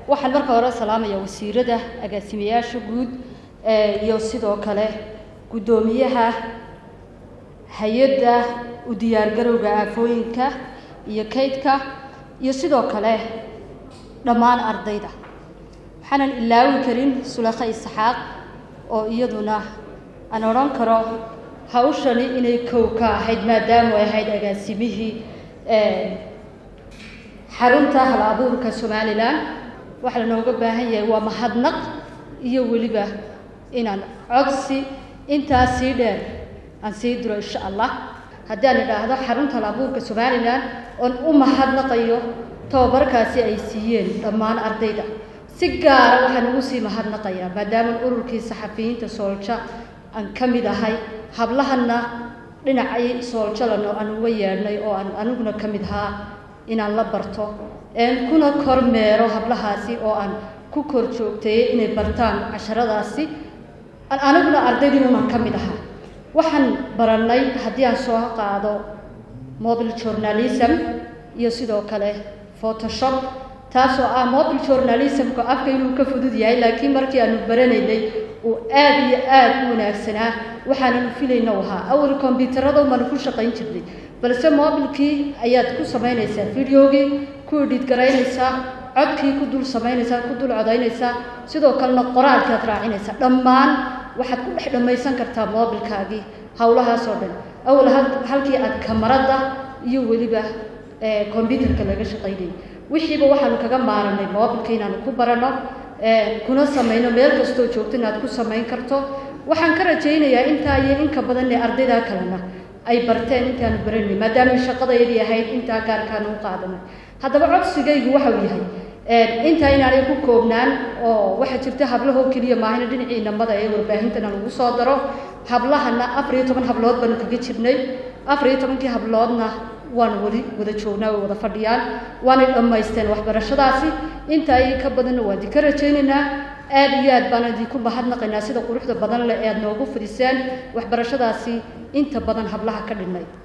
waxaan marka hore salaamaya wasiirada agaasimayaasha guud iyo sidoo kale guddoomiyaha hay-adda u diyaargarowga aafooyinka iyo kaydka iyo sidoo kale dhammaan ardayda waxaanan ilaawi karin sulakha isxaaq oo iyaduna aan odhan karo hawshani inay kow ka ahayd maadaamu ay ahayd agaasimihii xarunta hal abuurka somalilan waxaa lanooga baahan yahay waa mahadnaq iyo weliba inaan codsi intaas sii dheer aan sii diro insha allah haddii aan idhaahdo xarunta hal abuurka somalilan oon u mahadnaqayo tababarkaasi ay siiyeen dhammaan ardayda si gaara waxaan ugu sii mahadnaqayaa maadaama ururkii saxafiyiinta soolja aan ka mid ahay hablahanna dhinacay sooljalano aan uga yeedhnay oo aan aniguna ka mid ahaa inaan la barto kuna kormeero hablahaasi oo aan ku kor joogteeyey inay bartaan casharadaasi aniguna ardaydiinunan ka mid ahaa waxaan barannay haddii aan soo qaado mobile journalism iyo sidoo kale photoshop taasoo ah mobile journalismku afka inuu ka fudud yahay laakiin markii aanu baranaynay uu aada iyo aada u wanaagsanaa waxaananu filayna ahaa awal kombyuutarada umanu ku shaqayn jirnay balse mobilkii ayaad ku samaynaysaa videogii ku edhid garaynaysaa codkii ku dul samaynaysaa ku dul codaynaysaa sidoo kalena qoraalkii aad raacinaysaa dhammaan waxaad ku dhex dhammaysan kartaa mobilkaagii howlahaasoo dhan awal halkii aad kamarada iyo weliba combyuutarka laga shaqaynayay wixiiba waxaanu kaga maaranay mobilka inaanu ku barano kuna samayno meel kastoo joogto inaad ku samayn karto waxaan ka rajaynayaa intaa iyo inka badan ee ardaydaa kalena ay barteen intaanu baranay maadaama shaqadayadii ahayd intaa gaarkaanu u qaadanay haddaba codsigaygu waxau yahay intaa inaanay ku koobnaan oo waxaa jirta hablahoo keliya maahina dhinacii namada ee warbaahintan aan ugu soo daro hablahana afar iyo toban hablood baanu kaga jirnay afar iyo tobankii habloodna waanu weli wada joognaa way wada fadhiyaan waanay dhammaysteen waxbarashadaasi inta ay ka badanna waan idinka rajaynaynaa aada iyo aad baan idinku mahadnaqaynaa sida quruxda badan leh ee aad noogu fidiseen waxbarashadaasi inta badan hablaha ka dhinay